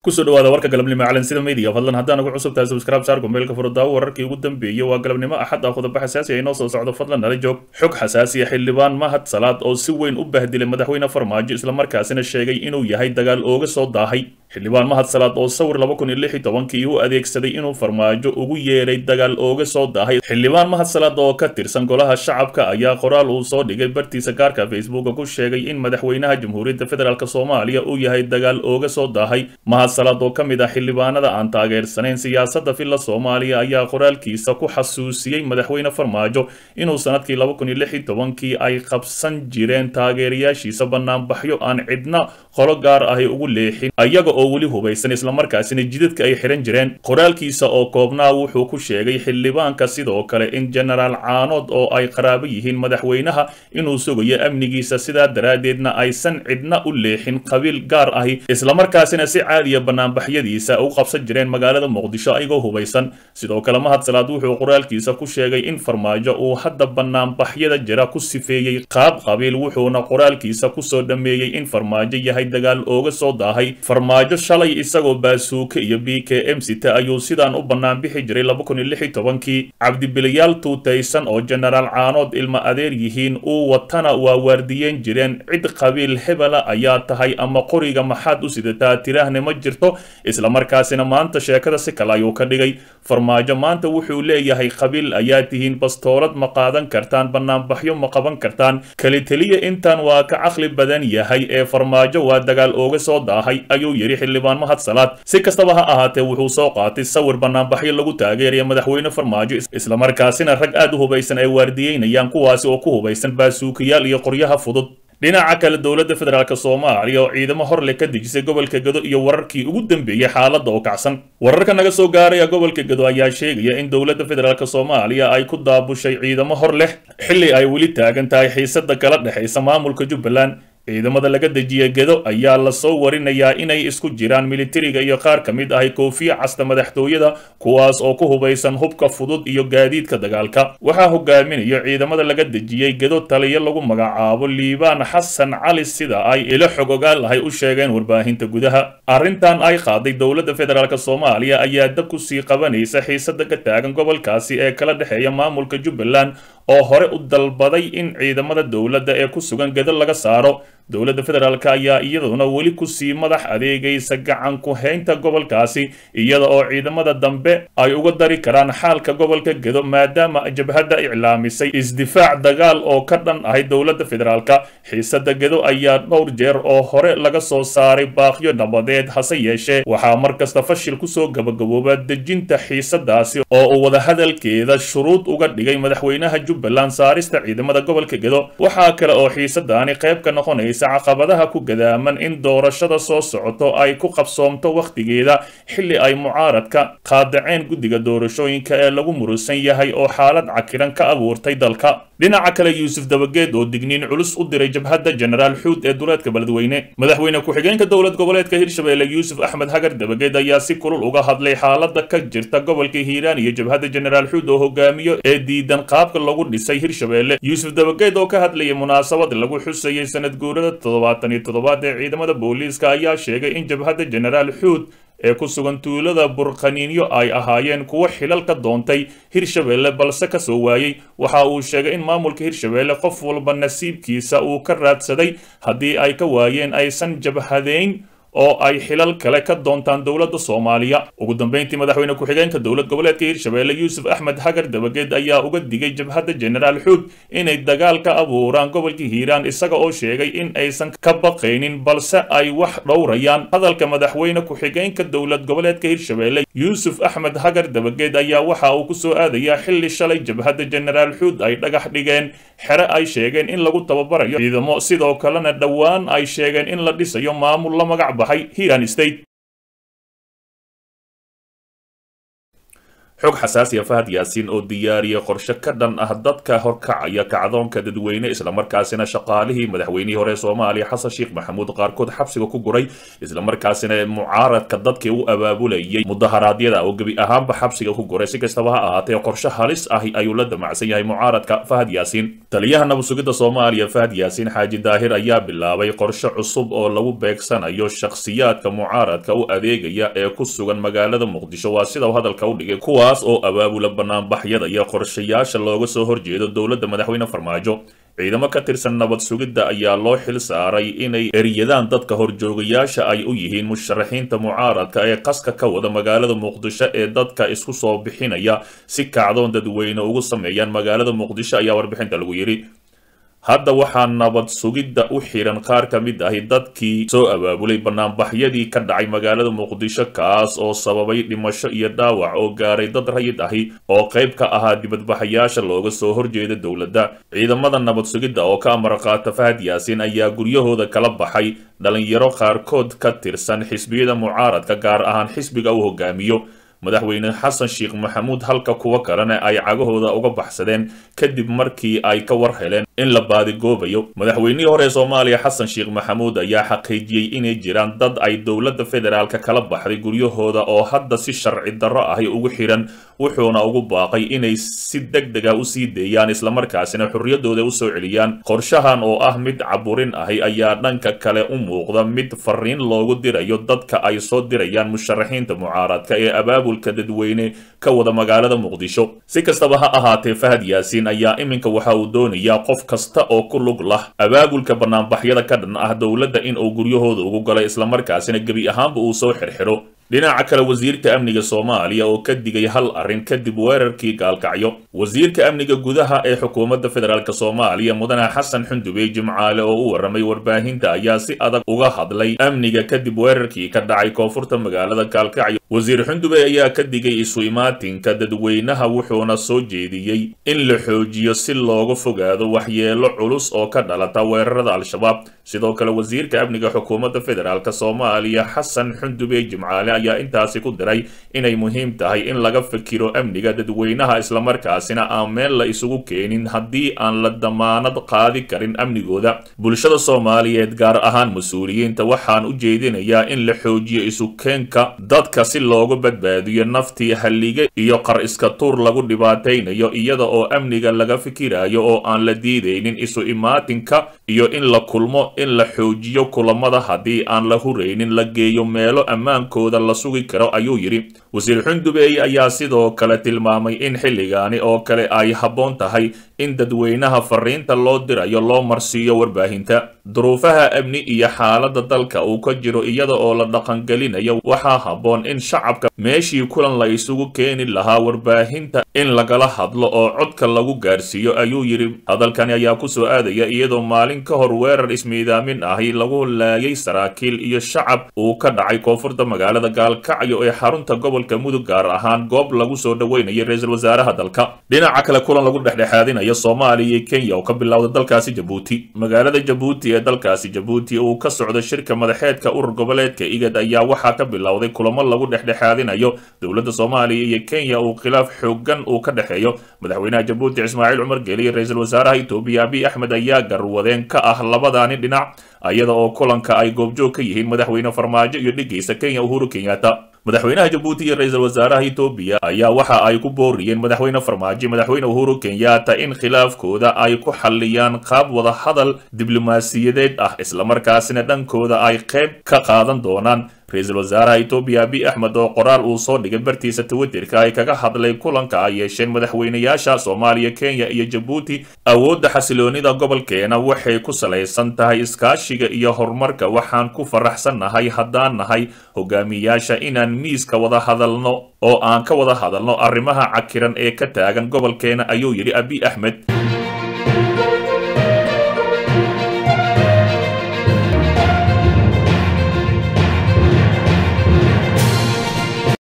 kusoo dhawaada warka galabnimo calansida media fadlan haddaan ugu cusub tahay subscribe saar gombeelka furudaawo wararkii ugu dambeeyey waa galabnimo axad ah qodobo xasaasi ah inoo soo socdo fadlan nala joog xog xasaasiya xildhibaan mahad salaad oo si weyn u bahdilay madaxweyne farmaajo islamarkaasina sheegay inuu yahay dagaal ooga soo daahay xildhibaan mahad salaad oo sawir laba kun iyo lix iyo tobankii u adeegsaday inuu farmaajo ugu yeeray dagaal ooga soo daahay xildhibaan mahad salaad oo ka tirsan golaha shacabka ayaa qoraal uu soo dhigay bartiisa gaarka facebooka ku sheegay in madaxweynaha jamhuuriyadda federaalk soomaaliya uu yahay dagaal ooga soo daahay mahad salaad oo ka mid ah xildhibaanada aan taageersanayn siyaasadda filla soomaaliya ayaa qoraalkiisa ku xasuusiyey madaxweyne farmaajo inuu sanadkii laba kun iyo lix iyo tobankii ay qabsan jireen taageerayaashiisa banaanbaxyo aan cidna qolo gaar ahi ugu leexin ayaga oo weli hubaysan islamarkaasina jidadka ay xihan jireen qoraalkiisa oo koobnaa wuxuu ku sheegay xildhibaanka sidoo kale in jenaraal caanood oo ay qaraabo yihiin madaxweynaha inuu sugayo amnigiisa sidaa daraaddeedna aysan cidna u leexin qabiil gaar ahi islamarkaasina si caadiya banaanbaxyadiisa u qabsan jireen magaalada muqdisho ayagoo hubaysan sidoo kale mahad salaad wuxuu qoraalkiisa ku sheegay in farmaajo uu hadda banaanbaxyada jira ku sifeeyey qaab qabiil wuxuuna qoraalkiisa kusoo dhammeeyey in farmaajo yahay dagaal ooga soo daahay farmaajo shalay isagoo baasuuke iyo b k m sita ayuu sidaan u banaanbixi jiray laba kun iyo lix iyo tobankii cabdibiliyaal tuutaysan oo jenaraal caanood ilma adeer yihiin uu watana waa waardiyeen jireen cid qabiil hebela ayaa tahay ama qoriga maxaad u sidataa tiraahne ma jirto islamarkaasina maanta sheekada si kale ayuu ka dhigay farmaajo maanta wuxuu leeyahay qabiil ayaa tihiin bastoolad ma qaadan kartaan banaanbaxyo ma qaban kartaan keliteliya intan waa ka caqli badan yahay ee farmaajo waa dagaal ooga soo daahay ayuu yidhi xildhibaan mahad salaad si kastaba ha ahaatee wuxuu soo qaatay sawir banaanbaxyo lagu taageeraya madaxweyne farmaajo islamarkaasina rag aad u hubaysan ay waardiyeynayaan kuwaasi oo ku hubaysan baasuukayaal iyo qoryaha fudud dhinaca kale dowladda federaalk soomaaliya oo ciidamo horle ka dejisay gobolka gado iyo wararkii ugu dambeeyey xaaladda oo kacsan wararka naga soo gaaraya gobolka gado ayaa sheegaya in dowladda federaalk soomaaliya ay ku daabushay ciidamo hor leh xilli ay weli taagan tahay xiisada kala dhexaysa maamulka jubbaland ciidamada laga dejiya gedo ayaa lasoo warinayaa inay isku jiraan militariga iyo qaar ka mid ahi koofiya casta madaxtooyada kuwaas oo ku hubaysan hubka fudud iyo gaadiidka dagaalka waxaa hogaaminayo ciidamada laga dejiyey gedo taliyo lagu magacaabo liibaan xasan cali sida ay ilo xog ogaal ahay u sheegeen warbaahinta gudaha arrintan ay qaaday dowladda federaalk soomaaliya ayaa dab ku sii qabanaysa xiisada ka taagan gobolkaasi ee kala dhexeeya maamulka jubbaland oo hore u dalbaday in ciidamada dowladda ee ku sugan gedo laga saaro dowladda federaalk ayaa iyaduna weli kusii madax adeegaysa gacan ku haynta gobolkaasi iyada oo ciidamada dambe ay uga dari karaan xaalka gobolka gedo maadaama jabhadda iclaamisay isdifaac dagaal oo ka dhan ahay dowladda federaalk xiisada gedo ayaa dhowr jeer oo hore laga soo saaray baaqyo nabadeed hase yeeshee waxaa mar kasta fashil kusoo gabagabooba dejinta xiisadaasi oo uu wadahadalkeeda shuruud uga dhigay madaxweynaha jubbaland saarista ciidamada gobolka gedo waxaa kale oo xiisadaani qayb ka noqonaysa caqabadaha ku gadaaman in doorashada soo socoto ay ku qabsoomto wakhtigeeda xilli ay mucaaradka qaadaceen guddiga doorashooyinka ee lagu murusan yahay oo xaalad cakiran ka abuurtay dalka dhinaca kale yuusuf dabageed oo digniin culus u diray jabhadda jenaraal xuud ee duleedka beledweyne madaxweyne ku-xigeenka dowlad goboleedka hirshabeelle yuusuf axmed hagar dabageed ayaa si kulul uga hadlay xaalada ka jirta gobolka hiiraan iyo jabhadda jenaraal xuud oo hogaamiyo ee diidan qaabka lagu dhisay hirshabeelle yuusuf dabageed oo ka hadlayay munaasabad lagu xusayay sanad guurada toddobaatan iyo toddobaad ee ciidamada booliiska ayaa sheegay in jabhadda jenaraal xuud ee ku sugan tuulada burqaniinyo ay ahaayeen kuwo xilal ka doontay hirshabeelle balse ka soo waayey waxa uu sheegay in maamulka hirshabeelle qof walba nasiibkiisa uu ka raadsaday haddii ay ka waayeen aysan jabhadeyn oo ay xilal kale ka doontaan dowladda soomaaliya ugu dambeyntii madaxweyne ku-xigeenka dowlad goboleedka hirshabeelle yuusuf axmed hagar dabageed ayaa uga digay jabhadda jenaraal xuud inay dagaal ka abuuraan gobolka hiiraan isaga oo sheegay in aysan ka baqaynin balse ay wax dhowrayaan hadalka madaxweyne ku-xigeenka dowlad goboleedka hirshabeelle yuusuf axmed hagar dabageed ayaa waxa uu kusoo aadayaa xilli shalay jabhadda jenaraal xuud ay dhagax dhigeen xere ay sheegeen in lagu tababarayo ciidamo sidoo kalena dhowaan ay sheegeen in la dhisayo maamul la magac baxay hiiran state xog xasaasiya fahad yaasiin oo diyaariyay qorshe ka dhan ah dadka horkacaya kacdoonka dadweyne islamarkaasina shaqaalihii madaxweynihii hore soomaaliya xasan sheekh maxamuud qaarkood xabsiga ku guray islamarkaasina mucaaradka dadkii u abaabulayay mudaharaadyada oo gebi ahaanba xabsiga ku guray si kastaba ha ahaatee qorshe halis ahi ayuu la damacsan yahay mucaaradka fahad yaasiin taliyaha nabadsugidda soomaaliya fahad yaasiin xaaji daahir ayaa bilaabay qorshe cusub oo lagu beegsanayo shakhsiyaadka mucaaradka u adeegaya ee ku sugan magaalada muqdisho waa sida uu hadalka u dhigay kuwaas oo abaabula banaanbaxyada iyo qorshayaasha looga soo horjeedo dowladda madaxweyne farmaajo ciidamo ka tirsan nabad sugidda ayaa loo xil saaray inay eriyadaan dadka horjoogayaasha ay u yihiin musharaxiinta mucaaradka ee qaska ka wada magaalada muqdisho ee dadka isku soo bixinaya si kacdoon dadweyne ugu sameeyaan magaalada muqdisho ayaa warbixinta lagu yidhi hadda waxaa nabad sugidda u xiran qaar ka mid ahi dadkii soo abaabulay banaanbaxyadii ka dhacay magaalada muqdisho kaas oo sababay dhimasho iyo dhaawac oo gaaray dad rayid ahi oo qayb ka ahaa dibadbaxayaasha looga soo horjeeda dowladda ciidamada nabad sugidda oo ka amar qaata fahad yaasiin ayaa guryahooda kala baxay dhalinyaro qaarkood ka tirsan xisbiyada mucaaradka gaar ahaan xisbiga uu hogaamiyo madaxweyne xasan sheekh maxamuud halka kuwa kalena ay cagahooda uga baxsadeen kadib markii ay ka war heleen in la baadigoobayo madaxweynihii hore soomaaliya xasan sheekh maxamuud ayaa xaqiijiyey inay jiraan dad ay dowladda federaalka kala baxday guryahooda oo hadda si sharci darro ahi ugu xiran wuxuuna ugu baaqay inay si deg dega usii deeyaan islamarkaasina xorriyaddooda usoo celiyaan qorshahan oo ah mid caburin ahi ayaa dhanka kale u muuqda mid fariin loogu dirayo dadka ay soo dirayaan musharaxiinta mucaaradka ee abaabulka dadweyne ka wada magaalada muqdisho si kastaba ha ahaatee fahad yaasiin ayaa iminka waxa uu doonayaa qof kasta oo ku lug lah abaabulka banaanbaxyada ka dhan ah dowladda in uu guryahooda ugu galay islamarkaasina gebi ahaanba uu soo xirxiro dhinaca kale wasiirka amniga soomaaliya oo ka digay hal arrin kadib weerarkii gaalkacyo wasiirka amniga gudaha ee xukuumadda federaalk soomaaliya mudane xasan xundubey jimcaale oo u warramay warbaahinta ayaa si adag uga hadlay amniga kadib weerarkii ka dhacay koonfurta magaalada gaalkacyo wasiir xundubey ayaa ka digay isu imaatinka dadweynaha wuxuuna soo jeediyey in la xoojiyo si looga fogaado waxyeelo culus oo ka dhalata weerarada al-shabaab sidoo kale wasiirka amniga xukuumadda federaalk soomaaliya xasan xundubey jimcaale ayaa intaasi ku diray inay muhiim tahay in laga fikiro amniga dadweynaha islamarkaasina aan meel la isugu keenin haddii aan la damaanad qaadi karin amnigooda bulshada soomaaliyeed gaar ahaan mas-uuliyiinta waxaan u jeedinayaa in la xoojiyo isukeenka dadka si loogu badbaadiyo naftii hallige iyo qar iska tuur lagu dhibaataynayo iyada oo amniga laga fikirayo oo aan la diidaynin isu imaatinka iyo in la kulmo in la xoojiyo kulamada haddii aan la huraynin la geeyo meelo ammaankooda la sugi karo ayuu yidhi wasiir xundubey ayaa sidoo kale tilmaamay in xilligaani oo kale ay habboon tahay in dadweynaha fariinta loo dirayo loo marsiiyo warbaahinta duruufaha amni iyo xaaladda dalka uu ka jiro iyada oo la dhaqangelinayo waxaa habboon in shacabka meeshii kulan la isugu keeni lahaa warbaahinta in lagala hadlo oo codka lagu gaarsiiyo ayuu yidhi hadalkani ayaa ku soo aadaya iyadoo maalin ka hor weerar ismiidaamin ahi lagu laayay saraakiil iyo shacab uu ka dhacay koonfurta magaalada gaalkacyo ee xarunta gobolka mudug gaar ahaan goob lagu soo dhoweynayo ra-iisul wasaaraha dalka dhinaca kale kulan lagu dhexdhexaadinayo soomaaliya iyo kenya oo ka bilowda dalkaasi jabuuti magaalada jabuuti ee dalkaasi jabuuti uu ka socdo shirka madaxeedka urur goboleedka igad ayaa waxaa ka bilowday kulamo lagu dhexdhexaadinayo dowladda soomaaliya iyo kenya uu khilaaf xoogan uu ka dhexeeyo madaxweynaha jabuuti ismaaciil cumar geeli iyo ra-iisul wasaaraha etoobiya abiy axmed ayaa garwadeen ka ah labadaani dhinac iyada oo kulanka ay goobjoog ka yihiin madaxweyne farmaajo iyo dhigaysa kenya uhuru kenyatta madaxweynaha jabuuti iyo ra-iisul wasaaraha etoobiya ayaa waxa ay ku booriyeen madaxweyne farmaajo madaxweyne uhuru kenyatta in khilaafkooda ay ku xalliyaan qaab wada hadal diblomaasiyadeed ah islamarkaasina dhankooda ay qayb ka qaadan doonaan ra-iisul wasaaraha etoobiya abiy axmed oo qoraal uu soo dhigay bartiisa twitterka ay kaga hadlay kulanka ay yeesheen madaxweynayaasha soomaaliya kenya iyo jabuuti awoodda xasiloonida gobolkeena waxay ku salaysan tahay iskaashiga iyo horumarka waxaan ku faraxsannahay haddaan nahay hogaamiyaasha inaan miiska wada hadalno oo aan ka wada hadalno arrimaha cakiran ee ka taagan gobolkeena ayuu yidhi abiy axmed